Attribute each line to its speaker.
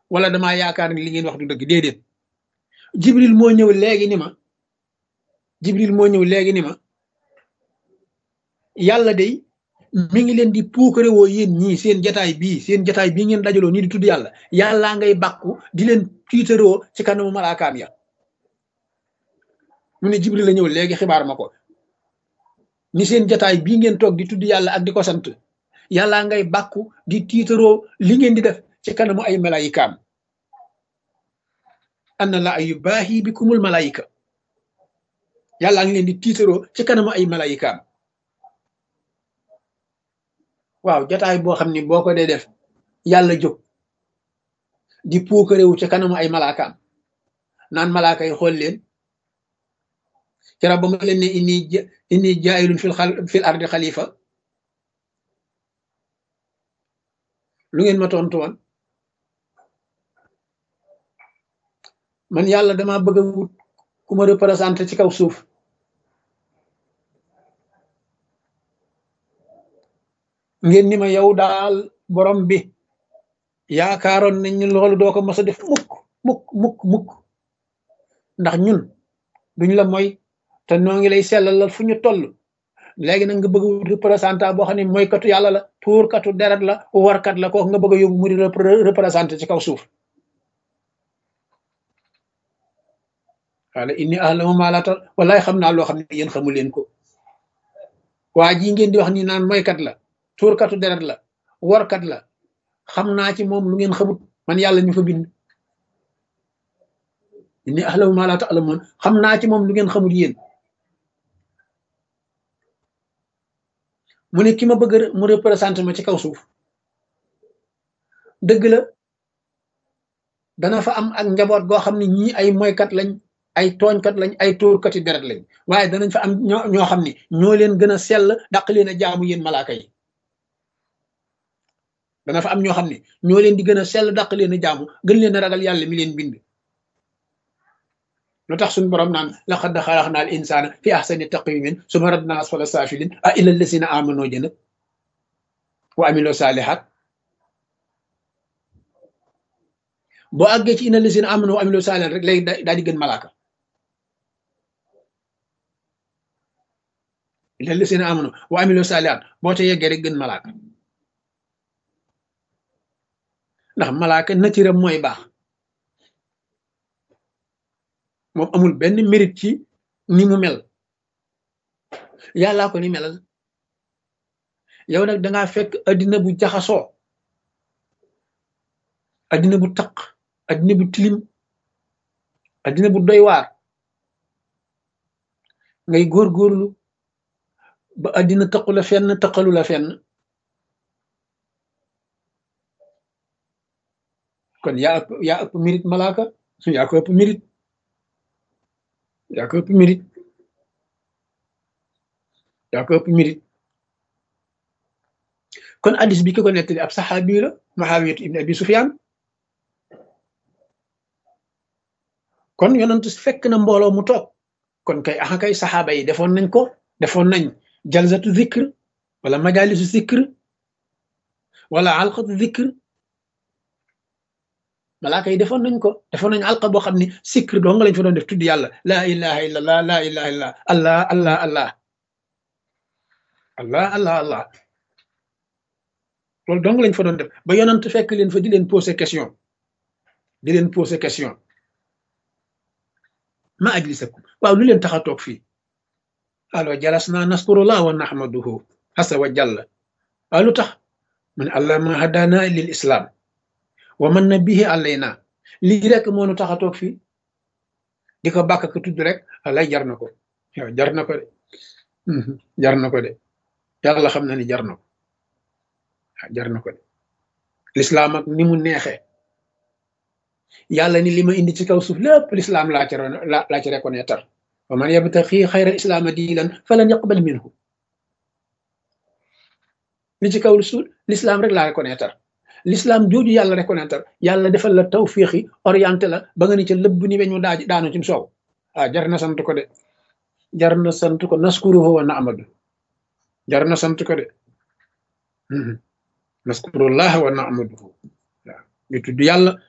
Speaker 1: wala damaa yaakaar ni li ngeen wax du dëgg déedéet jibril moo ñëw léegi ni ma jibril moo ñëw léegi ni ma yàlla day mi ngi leen di puukare woo yéen ñii seen jataay bii seen jataay bii ngeen dajaloo nii di tudd yàlla yàllaa ngay bàkku di leen tiitaroo ci kanamu malaakaam ya mu ne jibril la ñëw léegi xibaar ma ko ni seen jataay bii ngeen toog di tudd yàlla ak di ko sant yàllaa ngay bàkku di tiitaroo li ngeen di def ci kanamu ay malayikaam anna la yu baaxi bi kumul malayika yàllaa ngi leen di tiitaroo ci kanamu ay malayikaam waaw jataay boo xam ni boo ko dee def yàlla jóg di puukarewu ci kanamu ay malaakaam naan malaaka yi xool leen kera ba ma leen ne inni inni jaayilun fil xal fil ardi xalifa lu ngeen ma tontu woon man yàlla dama bëgg a wut ku ma représenté ci kaw suuf ngeen ni ma yow daal borom bi yaakaaroon nañ ni loolu doo ko mos a def mukk mukk mukk mukk ndax ñun duñ la mooy te noo ngi lay sellalal fu ñu toll léegi nag nga bëgg a wut représentant boo xam ne mooy katu yàlla la tuurkatu deret la warkat la kooku nga bëgg a yóbbu mu di représenté ci kaw suuf wala inni ahlamu ma la tal wallaay xam naa loo xam ne yéen xamu leen ko waa ji ngeen di wax ni naan moykat la tuurkatu deret la warkat la xam naa ci moom lu ngeen xamut man yàlla ñu fa bind inni ahlamu ma la ta'lamun xam naa ci moom lu ngeen xamut yéen mu ne ki ma bëgg mu représenté ma ci kaw suuf dëgg la dana fa am ak njaboot goo xam ne ñii ay moykat lañ ay tooñkat lañ ay tóorkati deret lañ waaye danañ fa am ñoo ñoo xam ne ñoo leen gën a sell daq leen a jaamu yéen malaaka yi dana fa am ñoo xam ne ñoo leen di gën a sell daq leen a jaamu gën leen a ragal yàlla mi leen bind lu tax suñu borom naan laqad xalaqna al insana fi ahsani taqwimin suma radna asfala safilin a illa allasina amano jëna wa amilo salihat boo àggee ci ina allasina amano wa amilo salihat rek léegi daal di gën malaaka illa allasina amano wa amilo salihat boo te yeggee rek gën malaaka ndax malaaka natiram mooy baax moom amul benn mérite ci ni mu mel yàllaa ko ni melal yow nag dangaa fekk addina bu jaxasoo addina bu taq addina bu tilim addina bu doy waar ngay góorgóorlu ba addina taqu la fenn taqalu la fenn kon yaa ëpp yaa ëpp mérite malaaka yaa ko ëpp mérite yaa ko ëpp mérite yaa ko ëpp mérite kon addis bi ki ko nettali ab saxaabi la Muawiyatu ibn Abi Sufyaan kon yonent fekk na mbooloo mu toog kon kay axa kay saxaaba yi defoon nañ ko defoon nañ jalsatu zikr wala majalisu zikr wala alqatu zikr malaaka yi defoon nañ ko defoon nañ alqa boo xam ne zikr doo nga lañ fa doon def tudd yàlla laa ilaha illa allah laa ilaha illa allah allah allah allah allah allah loolu dong lañ fa doon def ba yonent fekk leen fa di leen poser question di leen poser question ma ajlisakum waaw lu leen tax a toog fii alo jalasna naskurullah wa nahmaduhu asa wa jalla waaw lu tax mu ne allah ma hadana lil islam wa man na bihi alayna lii rek moo nu tax a toog fii di ko bàkk ko tudd rek alay jar na ko yow jar na ko de jar na ko de yàlla xam na ni jar na ko jar na ko de lislaam ak ni mu neexee yàlla ni li ma indi ci kaw suuf lépp lislaam laa ci laa ci reconnaître wa man yabtaxi xayra islaama diinan falan yaqbal minhu li ci kaw suuf lislaam rek laa reconnaître l'islam jooju yàlla reconnaître yàlla defal la tawfiixi orienté la ba nga ni ca lëbb ni weñu daa daanu ci soow ah jar na sant ko de jar na sant ko naskuruhu wa naamadu jar na sant ko de naskurullah wa naamaduhu waaw ñu tudd yàlla